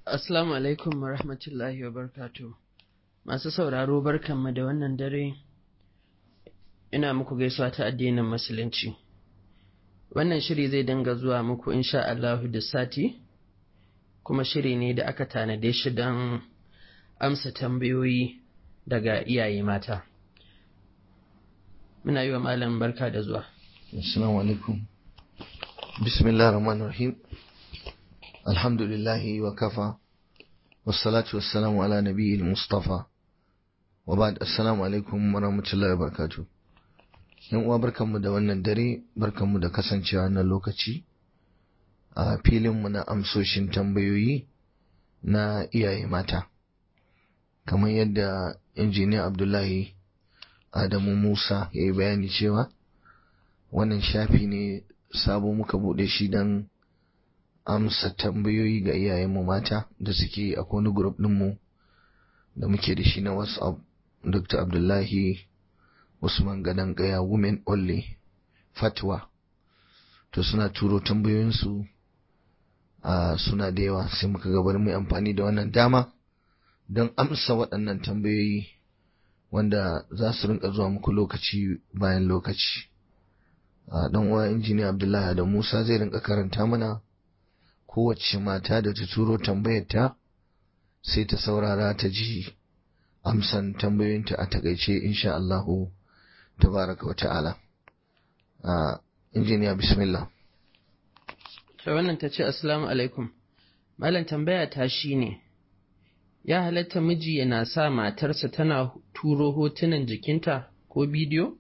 Assalamu alaikum wa rahmatullahi wa barkatu. Masu sauraro barkanmu da wannan dare, ina muku gaisuwa ta addinin Musulunci. Wannan shiri zai dinga zuwa muku insha Allahu da sati, kuma shiri ne da aka tanade shi don amsa tambayoyi daga iyaye mata. Muna yi wa malam barka da zuwa. Assalamu alaikum. Bismillah rahman rahim. Alhamdulillahi wa kafa. Wassalatu wassalamu ala nabiyil Mustafa. Wa ba'd assalamu alaikum wa rahmatullahi wa barakatuh. Yan uwa barkanmu da wannan dare, barkanmu da kasancewa na lokaci a filinmu na amsoshin tambayoyi na iyaye mata. Kamar yadda injiniya Abdullahi Adamu Musa ya yi bayani cewa wannan shafi ne sabo muka buɗe shi don amsa tambayoyi ga iyayenmu mata da suke a wani group ɗinmu da muke da shi na WhatsApp Dr. Abdullahi Usman Gadan Gaya Women Only Fatwa to suna turo tambayoyinsu a suna da yawa sai muka gabar mai amfani da wannan dama don amsa waɗannan tambayoyi wanda za su rinka zuwa muku lokaci bayan lokaci dan uwa injiniya Abdullahi da Musa zai rinka karanta mana kowace mata da ta turo tambayarta sai ta saurara ta ji amsan tambayoyinta a takaice insha Allahu tabaraka wa ta'ala injiniya bismillah Ta wannan ta ce Assalamu alaikum. Malam tambaya ta shi ne, ya halatta miji yana sa matarsa tana turo hotunan jikinta ko bidiyo?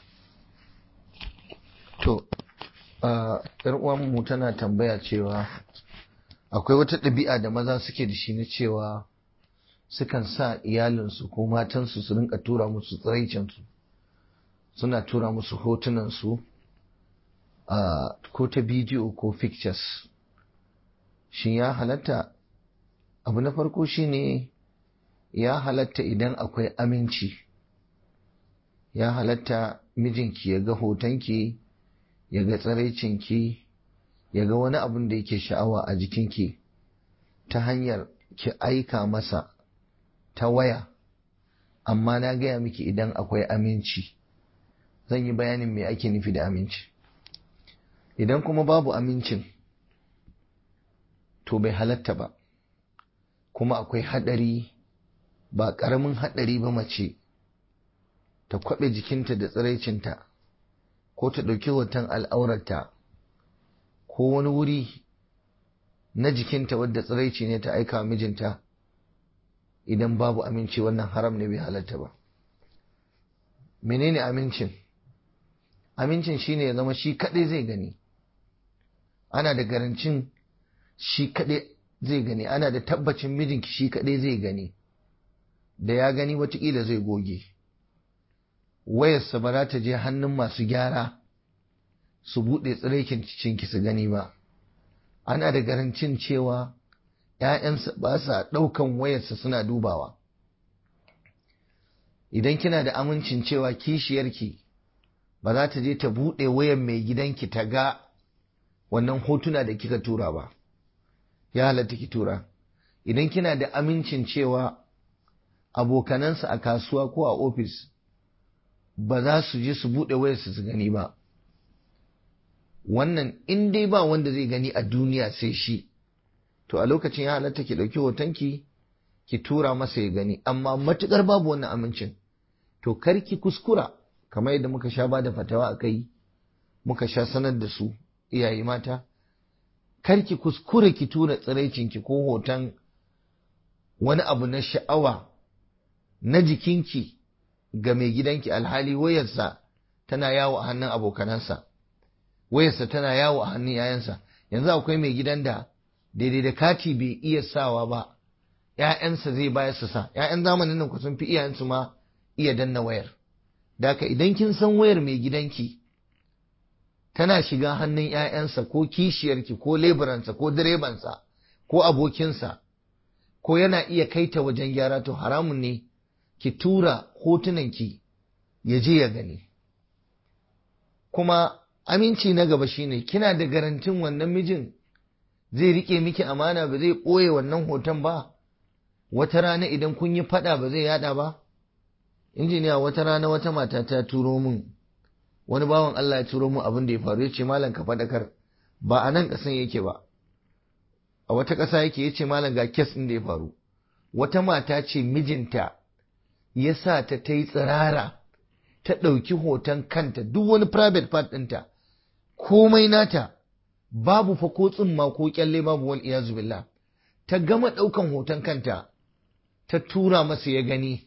To, ‘yar uwanmu tana tambaya cewa akwai wata ɗabi'a da maza suke da shi na cewa sukan sa iyalinsu ko matansu su rinka tura musu tsiraicinsu suna tura musu hotunansu ko ta bidiyo ko pictures shin ya halatta abu na farko shine ya halatta idan akwai aminci ya halatta mijinki ya ga hotonki ya ga tsiraicinki ya ga wani abin da yake sha'awa a jikinki ta hanyar ki aika masa ta waya amma na gaya miki idan akwai aminci zan yi bayanin me ake nufi da aminci idan kuma babu amincin to bai halatta ba kuma akwai haɗari ba ƙaramin haɗari ba mace ta kwaɓe jikinta da tsiraicinta ko ta ɗauki hoton al'aurarta ko wani wuri na jikinta wadda tsiraici ne ta aika mijinta idan babu aminci wannan haram ne bai halatta ba menene amincin amincin shine ya zama shi kaɗai zai gani ana da garancin shi kaɗai zai gani ana da tabbacin mijinki shi kaɗai zai gani da ya gani watakila zai goge wayarsa ba za ta je hannun masu gyara su buɗe tsiraikin cikinki su gani ba ana da garancin cewa ‘ya'yansa ba sa ɗaukan wayarsa suna dubawa idan kina da amincin cewa kishiyarki ba za ta je ta buɗe wayar mai gidanki ta ga wannan hotuna da kika tura ba ya halatta ki tura idan kina da amincin cewa abokanansa a kasuwa ko a ofis ba za su je su buɗe wayarsu su gani ba wannan in dai ba wanda zai gani a duniya sai shi to a lokacin ya halatta ki ɗauki hotonki ki tura masa ya gani amma matukar babu wannan amincin to kar ki kuskura kamar yadda muka sha bada fatawa a kai muka sha sanar da su iyaye mata kar ki kuskura ki tura tsiraicinki ko hoton wani abu na sha'awa na jikinki ga mai gidanki alhali wayarsa tana yawo a hannun abokanansa wayarsa tana yawo a hannun yayansa yanzu akwai mai gidan da daidai da kati bai iya sawa ba ‘ya'yansa zai bayar su sa ‘ya'yan zamanin nan ku sun fi iyayensu ma iya danna wayar daka idan kin san wayar mai gidanki tana shiga hannun ‘ya'yansa ko kishiyarki ko leburansa ko direbansa ko abokinsa ko yana iya kaita wajen gyara to haramun ne ki tura hotunanki ya je ya gani kuma aminci na gaba shine kina da garantin wannan mijin zai rike miki amana ba zai ɓoye wannan hoton ba wata rana idan kun yi faɗa ba zai yada ba injiniya wata rana wata mata ta turo min wani bawan Allah ya turo min abin da ya faru ya ce malam ka faɗakar ba a nan ƙasan yake ba a wata ƙasa yake ya ce malam ga kes ɗin da ya faru wata mata ce mijinta ya sa ta ta yi tsirara ta ɗauki hoton kanta duk wani private part ɗinta komai nata babu fa ko tsumma ko kyalle babu wal iyazu billah ta gama ɗaukan hoton kanta ta tura masa ya gani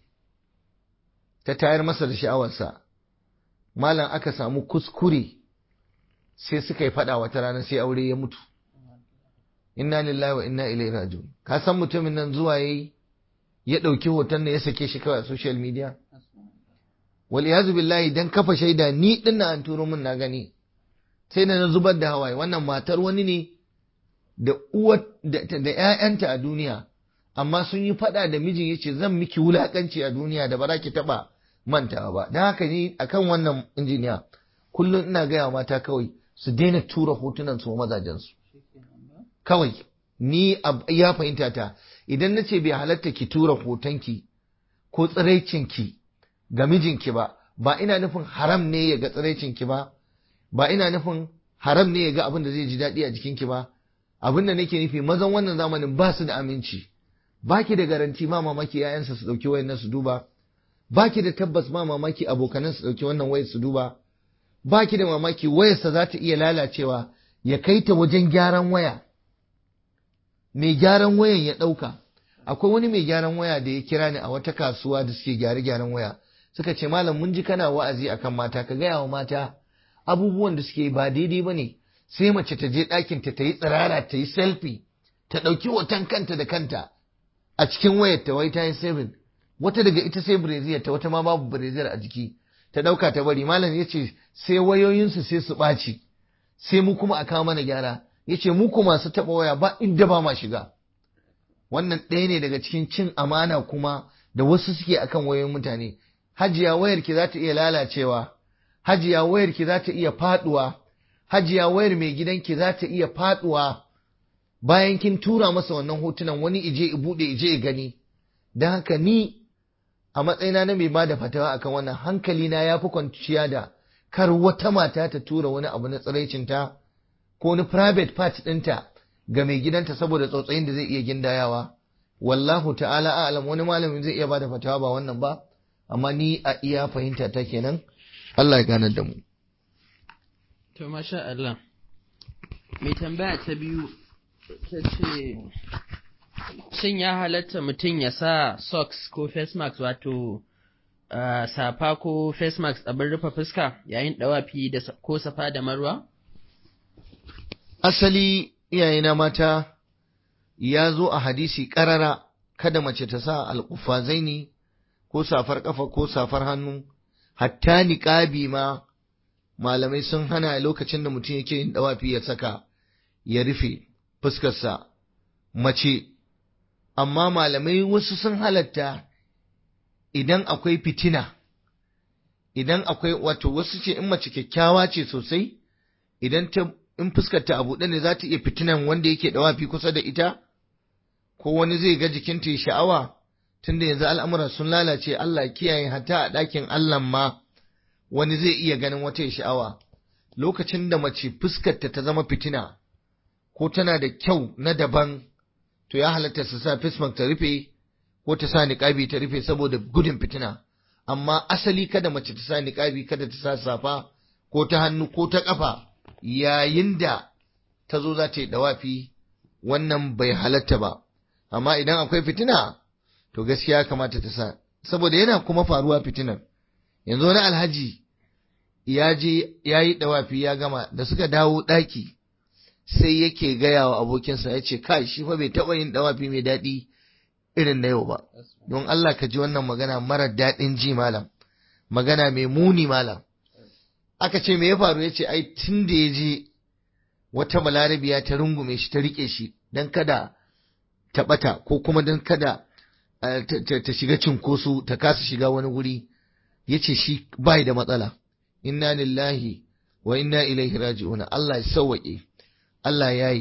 ta tayar masa da sha'awarsa malam aka samu kuskure sai suka yi faɗa wata rana sai aure ya mutu inna lillahi wa inna ilaihi raji'un ka san mutumin nan zuwa yayi ya ɗauki hoton ne ya sake shi kawai a social media wal iyazu billahi dan kafa shaida ni din na an turo min na gani sai da na zubar da hawaye wannan matar wani ne da uwa da ƴaƴanta a duniya amma sun yi faɗa da mijin yace zan miki wulakanci a duniya da ba za ki taɓa mantawa ba don haka ni akan wannan injiniya kullum ina gaya mata kawai su daina tura hotunan su mazajen su kawai ni ya fahimta ta idan na ce bai halatta ki tura hotonki ko tsiraicinki ga mijinki ba ba ina nufin haram ne ya ga tsiraicinki ba ba ina nufin haram ne ya ga abin da zai ji daɗi a jikinki ba abin da nake nufi mazan wannan zamanin ba su da aminci ba ki da garanti ma mamaki yayansa su ɗauki wayan su duba ba ki da tabbas ma mamaki abokanan su ɗauki wannan wayar su duba ba ki da mamaki wayarsa za ta iya lalacewa ya kai ta wajen gyaran waya mai gyaran wayan ya ɗauka akwai wani mai gyaran waya da ya kira ni a wata kasuwa da suke gyare gyaran waya suka ce malam mun ji kana wa'azi akan mata ka gaya wa mata abubuwan da suke ba daidai ba ne sai mace ta je ɗakin ta ta yi tsirara ta yi selfie ta ɗauki hoton kanta da kanta a cikin wayar ta wai ta yi saving wata daga ita sai breziyar ta wata ma babu breziyar a jiki ta ɗauka ta bari malam ya ce sai wayoyinsu sai su ɓaci sai mu kuma a kawo mana gyara ya ce mu kuma su taɓa waya ba inda ba ma shiga wannan ɗaya ne daga cikin cin amana kuma da wasu suke akan wayoyin mutane hajiya wayar ki za ta iya lalacewa hajiya wayar ki za ta iya faduwa hajiya wayar mai gidanki za ta iya faduwa bayan kin tura masa wannan hotunan wani ije i bude ije i gani don haka ni a matsayina na mai bada fatawa akan wannan hankali na yafi kwanciya da kar wata mata ta tura wani abu na tsiraicinta ko wani private part ɗinta ga mai gidanta saboda tsautsayin da zai iya gindayawa wallahu ta'ala a'lam wani malamin zai iya bada fatawa ba wannan ba amma ni a iya fahimta ta kenan Allah ya ganar da mu To, masha Allah, mai tambaya ta biyu ta ce, Shin ya halatta mutum ya sa socks ko face mask wato uh, safa ko face mask abin rufe fuska yayin ɗawafi da ko safa da marwa? asali iyayena mata ya zo a hadisi ƙarara kada mace ta sa alƙufazaini ko safar ƙafa ko safar hannu hatta niƙabi ma malamai sun hana lokacin da mutum yake yin dawafi ya saka ya rufe fuskarsa mace amma malamai wasu sun halatta idan akwai fitina idan akwai wato wasu ce in mace kyakkyawa ce sosai idan ta in fuskarta a buɗe ne za ta iya fitinan wanda yake dawafi kusa da ita ko wani zai ga jikinta ya sha'awa tunda yanzu al'amura sun lalace Allah kiyaye hatta a ɗakin Allah ma wani zai iya ganin wata sha'awa lokacin da mace fuskarta ta zama fitina ko tana da kyau na daban to ya halatta su sa fismak ta rufe ko ta sa niƙabi ta rufe saboda gudun fitina amma asali kada mace ta sa niƙabi kada ta sa safa ko ta hannu ko ta ƙafa yayin da ta zo za ta yi dawafi wannan bai halatta ba amma idan akwai fitina to gaskiya kamata ta sa saboda yana kuma faruwa fitinar yanzu wani alhaji ya je ya yi dawafi ya gama da suka dawo ɗaki sai yake gaya wa abokinsa ya ce kai shi fa bai taɓa yin dawafi mai daɗi irin na yau ba don Allah ka ji wannan magana mara daɗin ji malam magana mai muni malam aka ce me ya faru ya ce ai tun da ya je wata balarabiya ta rungume shi ta riƙe shi don kada ta ɓata ko kuma don kada ta shiga cinkoso ta kasa shiga wani guri ya ce shi bai da matsala inna lillahi wa inna ilaihi raji'un Allah ya sauwaƙe Allah ya yi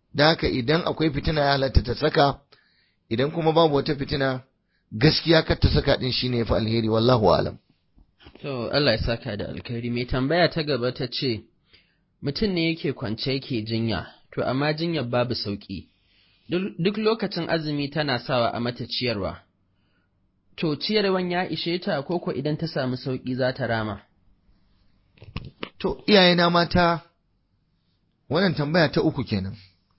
da haka idan akwai fitina ya halatta ta saka idan kuma babu wata fitina gaskiya kar ta saka din shine fa alheri wallahu alam To Allah ya saka da alkhairi mai tambaya ta gaba ta ce mutum ne yake kwance yake jinya to amma jinyar babu sauki duk lokacin azumi tana sawa a mata ciyarwa to ciyarwan ya ishe ta koko idan ta samu sauki za ta rama to iyayena mata wannan tambaya ta uku kenan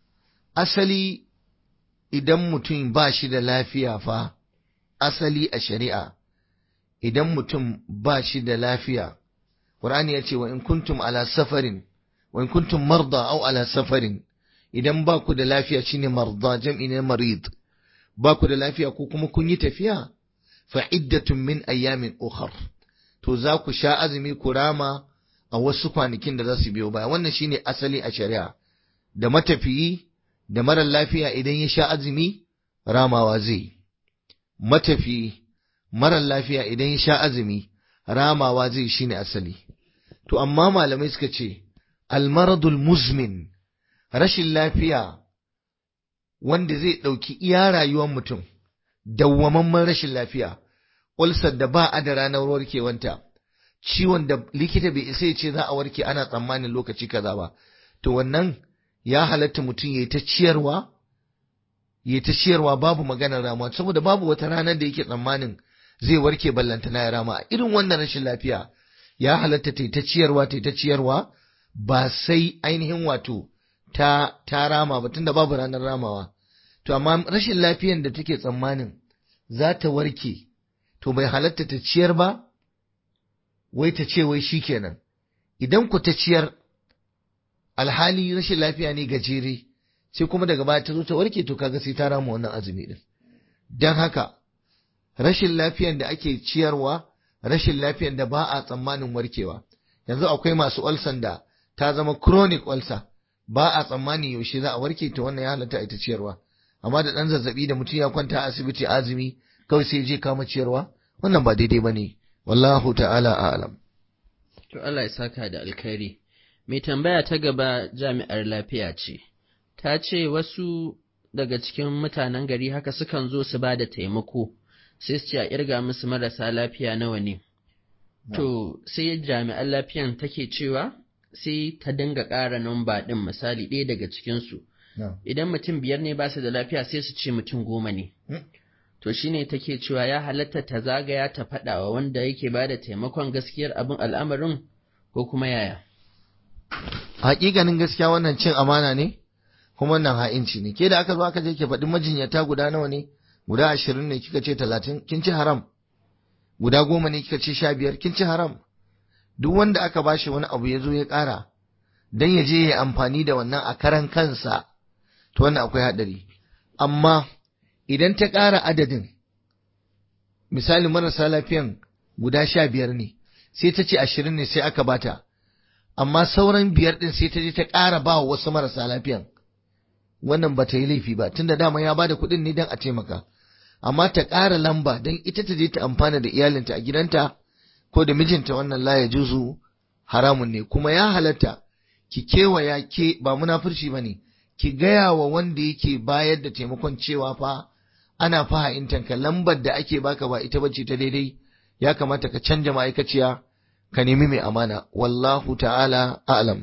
asali idan mutum ba shi da lafiya fa asali a shari'a idan mutum ba shi da lafiya Qur'ani ya ce wa in kuntum ala safarin wa in kuntum marda aw ala safarin idan ba ku da lafiya shine marda jam'i ne marid ba ku da lafiya ko kuma kun yi tafiya fa iddatun min ayyamin ukhar to za ku sha azumi ku rama a wasu kwanakin da za su biyo baya wannan shine asali a shari'a da matafiyi da mara lafiya idan ya sha azumi ramawa zai matafiyi mara lafiya idan ya sha azumi ramawa zai shine asali to amma malamai suka ce almaradul muzmin rashin lafiya wanda zai ɗauki iya rayuwar mutum dawwamamman rashin lafiya ulcer da ba a da ranar warkewanta ciwon da likita bai isa ya ce za a warke ana tsammanin lokaci kaza ba to wannan ya halatta mutum ya yi ta ciyarwa ya ta ciyarwa babu maganar rama saboda babu wata ranar da yake tsammanin zai warke ballanta na ya rama a irin wannan rashin lafiya ya halatta ta ta ciyarwa ta ta ciyarwa ba sai ainihin wato ta ta rama ba tunda babu ranar ramawa to amma rashin lafiyan da take tsammanin za ta warke to bai halatta ta ciyar ba wai ta ce wai shikenan idan ku ta ciyar alhali rashin lafiya ne gajere sai kuma daga baya ta zo ta warke to kaga sai ta rama wannan azumi din dan haka rashin lafiyan da ake ciyarwa rashin lafiyan da ba a tsammanin warkewa yanzu akwai masu ulcer da ta zama chronic ulcer ba a tsammani yaushe za a warke ta wannan ya halatta ita ciyarwa amma da dan zazzabi da mutum ya kwanta a asibiti azumi kawai sai je kama ciyarwa wannan ba daidai bane wallahu ta'ala a'lam to Allah ya saka da alkhairi mai tambaya ta gaba jami'ar lafiya ce ta ce wasu daga cikin mutanen gari haka sukan zo su ba da taimako sai su ce a irga musu marasa lafiya nawa ne to sai jami'an lafiyan take cewa sai ta dinga ƙara namba ɗin misali ɗaya daga cikinsu idan mutum biyar ne ba su da lafiya sai su ce mutum goma ne to shine take cewa ya halatta ta zagaya ta faɗa wa wanda yake ba da taimakon gaskiyar abin al'amarin ko kuma yaya hakikanin gaskiya wannan cin amana ne kuma wannan ha'inci ne ke da aka zo aka je ke faɗi majinyata guda nawa ne guda ashirin ne kika ce talatin kin ci haram guda goma ne kika ce sha biyar kin ci haram duk wanda aka bashi wani abu ya zo ya ƙara dan ya je ya amfani da wannan a karan kansa to wannan akwai haɗari amma idan ta ƙara adadin misali marasa lafiyan guda sha biyar ne sai ta ce ashirin ne sai aka bata amma sauran biyar ɗin sai ta je ta ƙara ba wasu marasa lafiyan wannan ba ta yi laifi ba tunda dama ya bada kuɗin ne don a taimaka amma ta ƙara lamba don ita ta je ta amfana da iyalinta a gidanta ko da mijinta wannan la ya juzu haramun ne kuma ya halatta ki kewaya ke ba munafurci ba ne ki gaya wa wanda yake bayar da taimakon cewa fa ana fahimtanka lambar da ake baka ba ita bace ta daidai ya kamata ka canja ma'aikaciya ka nemi mai amana wallahu ta'ala a'lam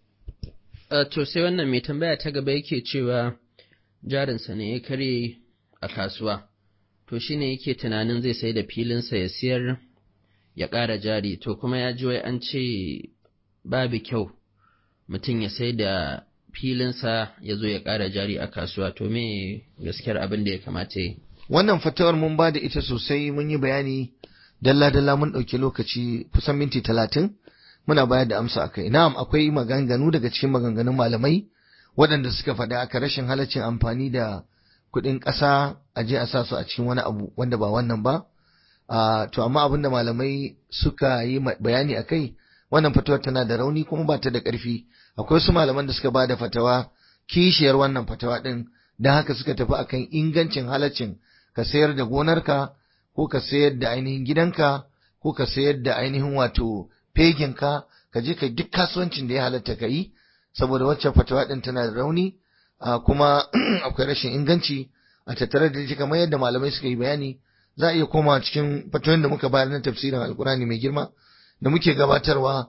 to sai wannan mai tambaya ta gaba yake cewa jarinsa ne ya karye a kasuwa to shine yake tunanin zai sai da filinsa ya siyar ya ƙara jari to kuma ya ji wai an ce babu kyau mutum ya sai da filinsa ya zo ya ƙara jari a kasuwa to me gaskiyar abin da ya kamata yi wannan fatawar mun ba da ita sosai mun yi bayani dalla-dalla mun ɗauki lokaci kusan minti talatin muna bayar da amsa akai na'am akwai maganganu daga cikin maganganun malamai waɗanda suka faɗa aka rashin halaccin amfani da kuɗin ƙasa a je a sa su a cikin wani abu wanda ba wannan ba to amma abin da malamai suka yi bayani akai wannan fatawar tana da rauni kuma ba ta da ƙarfi akwai wasu malaman da suka ba da fatawa kishiyar wannan fatawa ɗin don haka suka tafi akan ingancin halaccin ka sayar da gonarka ko ka sayar da ainihin gidanka ko ka sayar da ainihin wato feginka ka je ka duk kasuwancin da ya halatta ka yi saboda wacce fatawa din tana da rauni kuma akwai rashin inganci a tattare da shi kamar yadda malamai suka yi bayani za a iya koma cikin fatoyin da muka bayar na tafsirin alkurani mai girma da muke gabatarwa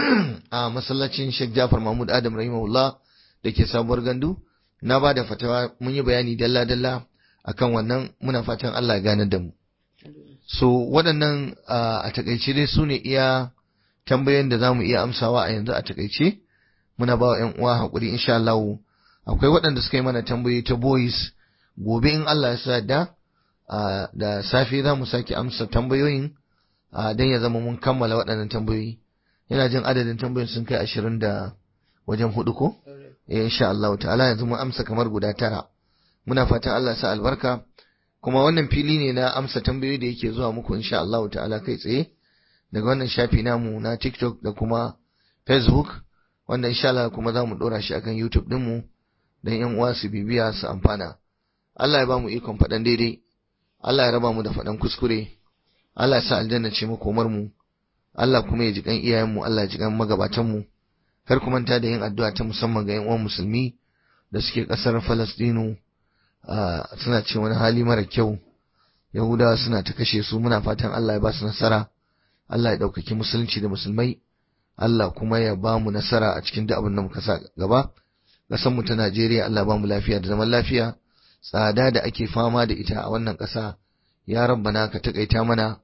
a masallacin Sheikh Jafar Mahmud Adam rahimahullah da ke sabuwar gandu na ba da fatawa mun yi bayani dalla-dalla akan wannan muna fatan Allah ya gane da mu so waɗannan a takaice dai su ne iya tambayoyin da za mu iya amsawa a yanzu a takaice muna ba wa 'yan uwa haƙuri insha Allah akwai waɗanda suka yi mana tambayoyi ta boys gobe in Allah ya sa da da safe za mu sake amsa tambayoyin don ya zama mun kammala waɗannan tambayoyi yana jin adadin tambayoyin sun kai ashirin da wajen hudu ko eh insha Allah ta'ala yanzu mun amsa kamar guda tara muna fatan Allah sa albarka kuma wannan fili ne na amsa tambayoyi da yake zuwa muku insha Allah ta'ala kai tsaye daga wannan shafi namu na TikTok da kuma Facebook wanda insha Allah kuma za mu dora shi akan YouTube dinmu don yan uwa su bibiya su amfana Allah ya ba mu ikon faɗan daidai Allah ya raba mu da faɗan kuskure Allah ya sa aljanna ce makomar mu Allah kuma ya ji kan iyayen mu Allah ya ji kan magabatan mu kar ku manta da yin addu'a ta musamman ga yan uwan musulmi da suke ƙasar Falastinu suna ce wani hali mara kyau Yahudawa suna ta kashe su muna fatan Allah ya ba su nasara Allah ya ɗaukaki musulunci da musulmai Allah kuma ya ba mu nasara a cikin duk abin da muka sa gaba ƙasar mu ta Najeriya Allah ba mu lafiya da zaman lafiya tsada da ake fama da ita a wannan ƙasa ya rabbana ka takaita mana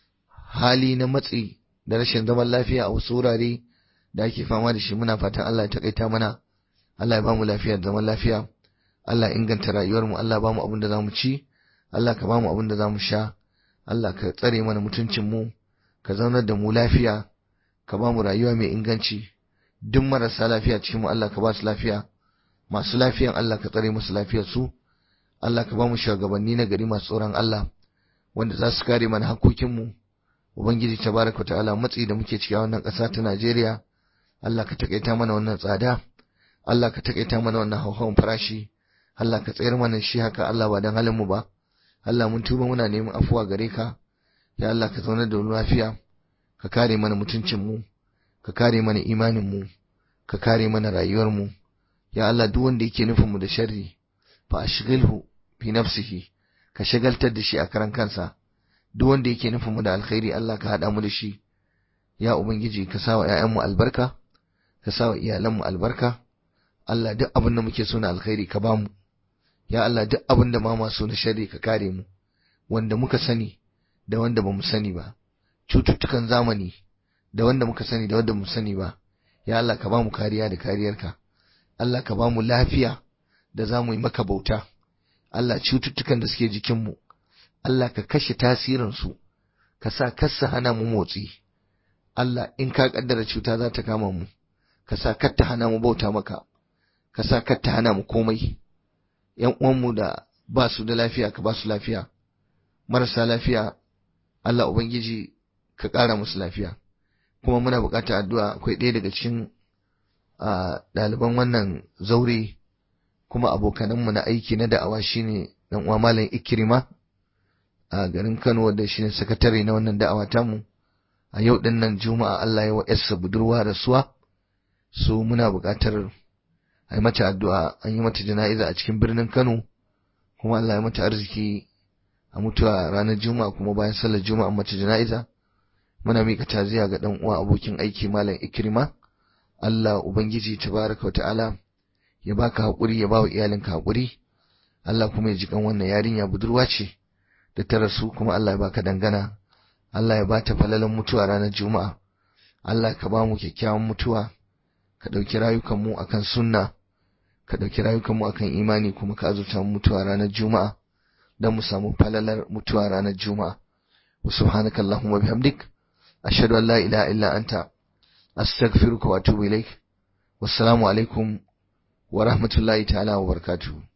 hali na matsi da rashin zaman lafiya a wasu wurare da ake fama da shi muna fatan Allah ya takaita mana Allah ya ba mu lafiya da zaman lafiya Allah inganta rayuwar mu Allah ba mu abin da za mu ci Allah ka ba mu abin da za mu sha Allah ka tsare mana mutuncin mu ka zaunar da mu lafiya ka ba mu rayuwa mai inganci duk marasa lafiya cikin mu Allah ka ba su lafiya masu lafiyan Allah ka tsare musu lafiyar su Allah ka ba mu shugabanni na gari masu tsoron Allah wanda za su kare mana hakokin mu ubangiji tabaraka ta'ala matsi da muke ciki a wannan ƙasa ta Najeriya Allah ka takaita mana wannan tsada Allah ka takaita mana wannan hauhawan farashi Allah ka tsayar mana shi haka Allah ba dan halin mu ba Allah mun tuba muna neman afuwa gare ka ya Allah ka zauna da lafiya ka kare mana mutuncin mu ka kare mana imanin mu ka kare mana rayuwar mu ya Allah duk wanda yake nufin mu da sharri fa ashghilhu fi nafsihi ka shagaltar da shi a karan kansa duk wanda yake nufin mu da alkhairi Allah ka hada mu da shi ya ubangiji ka sawa ƴaƴan mu albarka ka sawa iyalan mu albarka Allah duk abin da muke so na alkhairi ka bamu ya Allah duk abin da ma masu na sharri ka kare mu wanda muka sani da wanda bamu sani ba cututtukan zamani da wanda muka sani da wanda bamu sani ba ya Allah ka bamu kariya da kariyarka Allah ka bamu lafiya da za mu yi maka bauta Allah cututtukan da suke jikinmu Allah ka kashe tasirinsu ka sa kassa hana mu motsi Allah in ka kaddara cuta za ta kama mu ka sa kar ta hana mu bauta maka ka sa kar ta hana mu komai yan uwanmu da ba su da lafiya ka ba su lafiya marasa lafiya Allah ubangiji ka ƙara musu lafiya kuma muna buƙatar addu'a akwai ɗaya daga cikin ɗaliban wannan zaure kuma abokananmu na aiki na da'awa shine dan uwa malam Ikrima a garin Kano wanda shine sakatare na wannan da'awa tamu a yau din nan Juma'a Allah ya wa yarsa budurwa rasuwa so muna buƙatar a yi mata addu'a an yi mata jana'iza a cikin birnin Kano kuma Allah ya mata arziki a mutuwa ranar Juma'a kuma bayan sallar Juma'a mata jana'iza muna mika taziya ga dan uwa abokin aiki malam Ikrima Allah ubangiji tabaraka wa ta'ala ya baka haƙuri ya bawa iyalinka haƙuri Allah kuma ya ji kan wannan yarinya budurwa ce da ta rasu kuma Allah ya baka dangana Allah ya bata falalan mutuwa ranar juma'a Allah ka ba mu kyakkyawan mutuwa ka ɗauki rayukanmu akan sunna ka ɗauki rayukanmu akan imani kuma ka azurta mu mutuwa ranar juma'a don mu samu falalar mutuwa ranar juma'a wa subhanaka allahumma bihamdik ashhadu an la ilaha illa anta astaghfiruka wa atubu ilaik wassalamu alaikum wa rahmatullahi ta'ala wa barakatuh